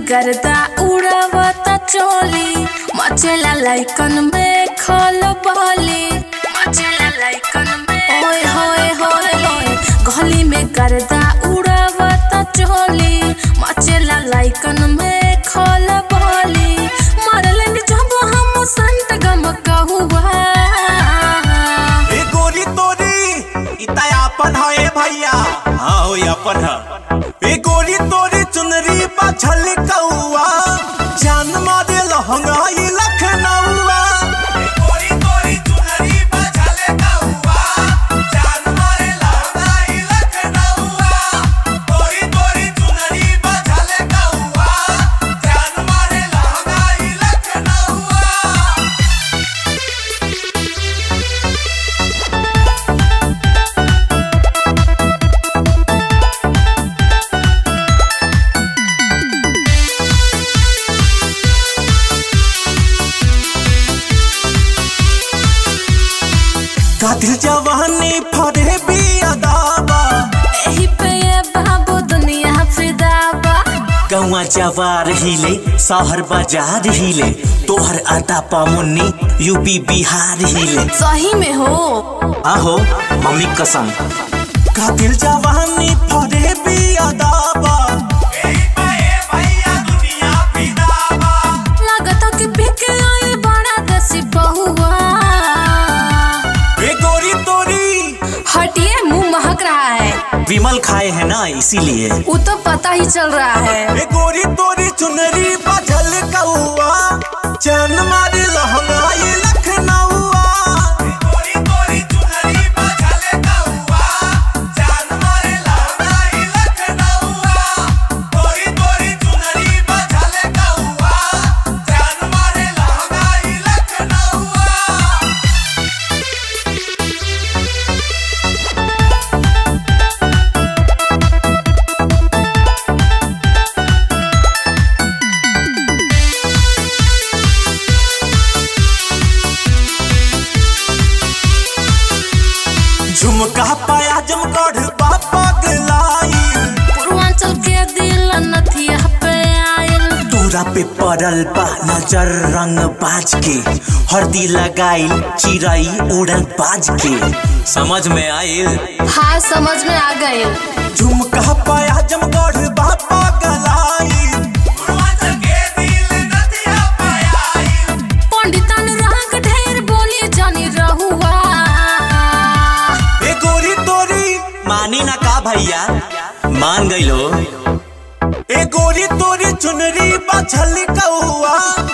गर्दा उड़ावता चोली मचेला लाइकन में खल बली मचेला लाइकन में ओए होए होए होए गली में गर्दा उड़ावता चोली मचेला लाइकन में खल बली मरलन जब हम संत गम कहुआ ए गोरी तोरी इता अपन है ए भैया हाँ हो अपन है ए गोरी तोरी चुनरी पा कौआ जान मारे लहंगा ई लखनऊआ ए गोरी तोरी चुनरी पा कौआ जान मारे लहंगा ई लखनऊआ गोरी तोरी चुनरी पा कौआ जान मारे लहंगा ई लखनऊआ कातिल जवानी फरे भी अदाबा एही पे ये बाबू दुनिया फिदा बा गौवा जवार हिले शहर बाजार हिले तोहर अदा पामुन्नी यूपी बिहार हिले सही में हो आहो मम्मी कसम कातिल जवानी फरे भी अदाबा लागता कि बिक आइल बड़ा देसी बहुआ ए गोरी तोरी हटिए मुंह महक रहा है विमल खाए है ना इसीलिए वो तो पता ही चल रहा है ए गोरी तोरी चुनरी बजल कौआ जान मारे लहंगा ई लखनऊआ ए गोरी तोरी चुनरी बजल कौआ जान मारे लहंगा ई लखनऊआ गोरी तोरी चुनरी बजल कौआ जान मारे लहंगा ई लखनऊआ झुमका पाया जमगढ़ बापा गलाई पूर्वांचल के दिल नथिया पे आइल तोरा पे पड़ल बा नजर रंग बाज के हरदी लगाइल चिड़ई उड़न बाज के समझ में आइल हाँ समझ में आ गए झुमका पाया जमगढ़ बापा गलाई पंडितन रंग ढेर बोली जानी रहुआ ए गोरी तोरी मानी ना का भैया मान गइलो ए गोरी तोरी चुनरी बछल कौआ